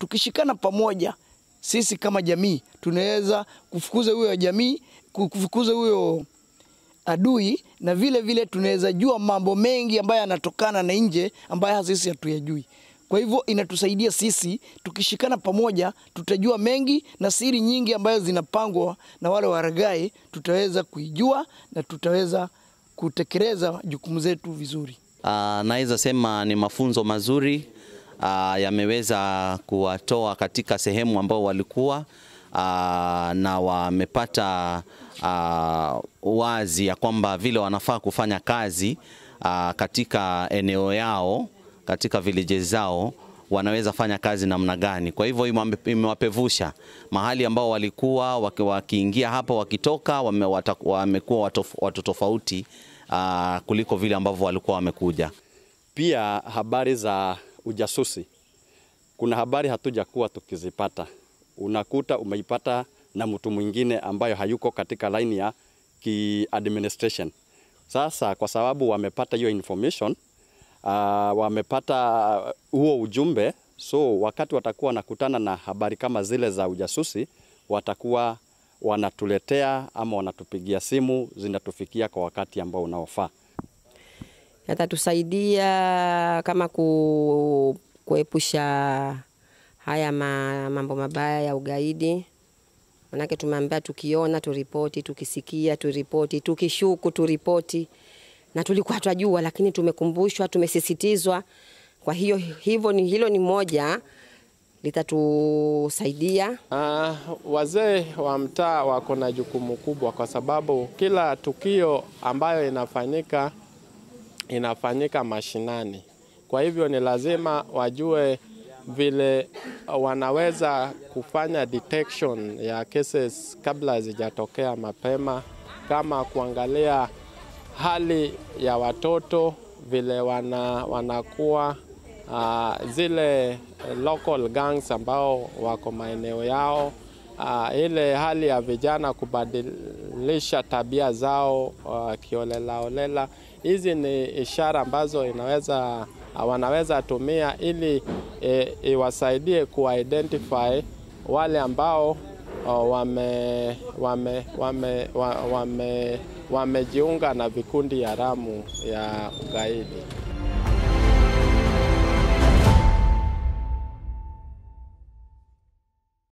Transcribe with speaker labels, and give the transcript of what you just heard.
Speaker 1: tukishikana pamoja, sisi kama jamii tunaweza kufukuza huyo jamii, kufukuza huyo adui, na vile vile tunaweza jua mambo mengi ambayo yanatokana na nje ambayo sisi hatuyajui. Kwa hivyo inatusaidia sisi, tukishikana pamoja, tutajua mengi na siri nyingi ambayo zinapangwa na wale waragai, tutaweza kuijua na tutaweza kutekeleza jukumu zetu vizuri.
Speaker 2: Uh, naweza sema ni mafunzo mazuri uh, yameweza kuwatoa katika sehemu ambao walikuwa uh, na wamepata uh, wazi ya kwamba vile wanafaa kufanya kazi uh, katika eneo yao katika villages zao wanaweza fanya kazi namna gani. Kwa hivyo imewapevusha mahali ambao walikuwa wakiingia hapa, wakitoka wamekuwa watu tofauti uh, kuliko vile ambavyo walikuwa wamekuja.
Speaker 3: Pia habari za ujasusi, kuna habari hatujakuwa tukizipata, unakuta umeipata na mtu mwingine ambayo hayuko katika line ya ki administration. Sasa kwa sababu wamepata hiyo information uh, wamepata huo ujumbe, so wakati watakuwa wanakutana na habari kama zile za ujasusi, watakuwa wanatuletea ama wanatupigia simu, zinatufikia kwa wakati ambao unaofaa.
Speaker 4: Yatatusaidia kama ku, kuepusha haya ma, mambo mabaya ya ugaidi. Manake tumeambia tukiona turipoti, tukisikia turipoti, tukishuku turipoti, na tulikuwa twajua, lakini tumekumbushwa, tumesisitizwa. Kwa hiyo hivyo ni hilo ni moja litatusaidia.
Speaker 5: Uh, wazee wa mtaa wako na jukumu kubwa, kwa sababu kila tukio ambayo inafanyika inafanyika mashinani. Kwa hivyo ni lazima wajue vile wanaweza kufanya detection ya cases kabla hazijatokea mapema, kama kuangalia hali ya watoto vile wana, wanakuwa uh, zile local gangs ambao wako maeneo yao uh, ile hali ya vijana kubadilisha tabia zao uh, kiolelaolela. Hizi ni ishara ambazo inaweza uh, wanaweza tumia ili e, iwasaidie kuidentify wale ambao uh, wame, wame, wame, wame, wame, wamejiunga na vikundi haramu ya ugaidi.